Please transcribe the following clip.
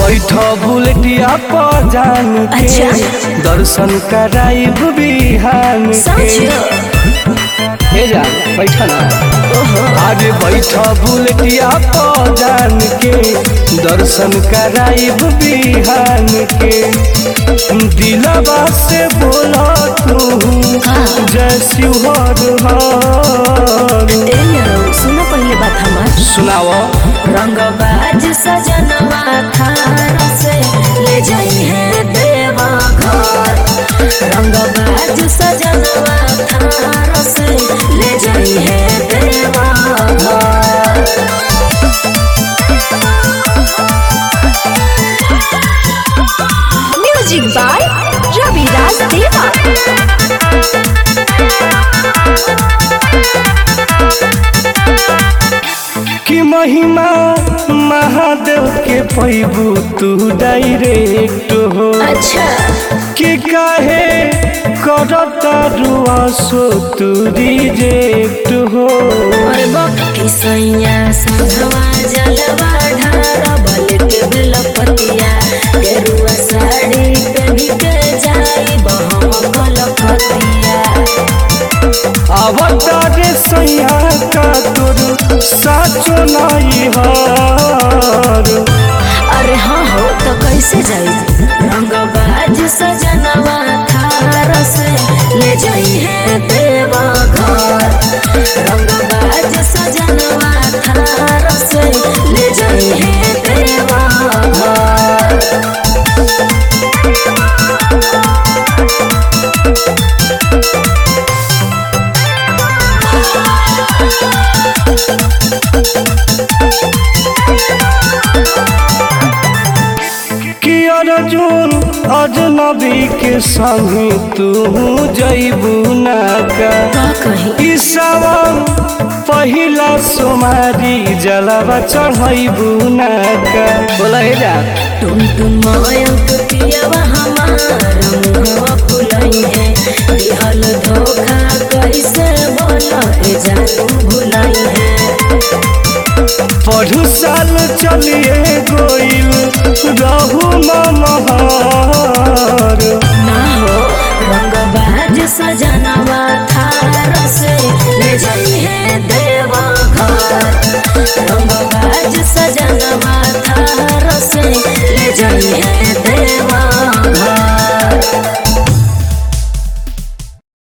बैठ बुलेटिया पर जान के अच्छा। दर्शन कराइब बिहान के समझो हे जा बैठ ना ओहो आगे बैठ बुलेटिया पर जान के दर्शन कराइब बिहान के दिलवा से बोला तू जय शिवहर हर ए यारो सुनो पहले बात हमार सुनाओ रंगबाज सजनवा थार से ले जाई है देवा घर रंगबाज सजनवा थार से ले जाई है देवा घर म्यूजिक बाय रविराज देवा कि महिमा महादेव के पैबू तू डायरेक्ट हो अच्छा कि काहे करता रुआ सो तू रिजेक्ट हो और बक्की सैया संघवा जलवा ढार बल के बेलपतिया गेरुआ साड़ी पहनी के जाई बहम कलकतिया अवतार सैया का तोर साचो नहीं हार अरे हाँ हो तो कैसे जाई रंगबाज सजनवा थार से ले जाई है देवा घर रंगबाज सजनवा थार से ले जाई है देवा घर कि अर्जुन अजनबी के संग तू जैबू ना का का कही ई सावन पहिला सोमारी जलवा चढ़ैबू ना का बोला हे जा तुम तुम मयंक पियवा हमार मुहवा फुलई है दिहल धोखा कैसे बोला ए जानू भुलई है पढ़ू साल चलिए गोइल रहू महर ना हो रंगबाज सजनवा थार से ले जाई है देवा घर रंगबाज सजनवा